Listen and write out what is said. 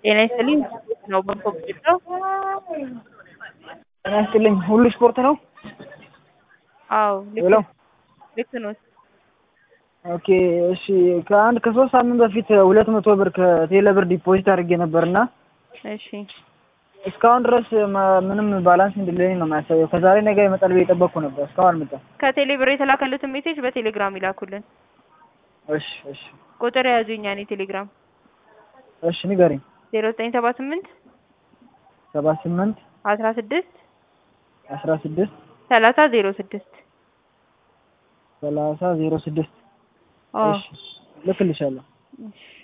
ጤና ይስጥልኝ ነው በጎ ነው። ጤና ይስጥልኝ ሁሉ ስፖርት ነው? አዎ ሄሎ ልክ ኖት። ኦኬ እሺ ከአንድ ከሶስት ሳምንት በፊት ሁለት መቶ ብር ከቴሌ ብር ዲፖዚት አድርጌ ነበርና እሺ እስካሁን ድረስ መ- ምንም ባላንስ እንደሌለኝ ነው የሚያሳየው። ከዛሬ ነገ ይመጣል ብዬ የጠበቅኩ ነበር፣ እስካሁን አልመጣም። ከቴሌ ብር የተላከሉትን ሜሴጅ በቴሌግራም ይላኩልን። እሺ እሺ ቁጥር የያዙ የኛን የቴሌግራም እሺ ንገሪኝ። ዜሮ ዘጠኝ ሰባ ስምንት ሰባ ስምንት አስራ ስድስት አስራ ስድስት ሰላሳ ዜሮ ስድስት ሰላሳ ዜሮ ስድስት አዎ እሺ ልክልሻለሁ። እሺ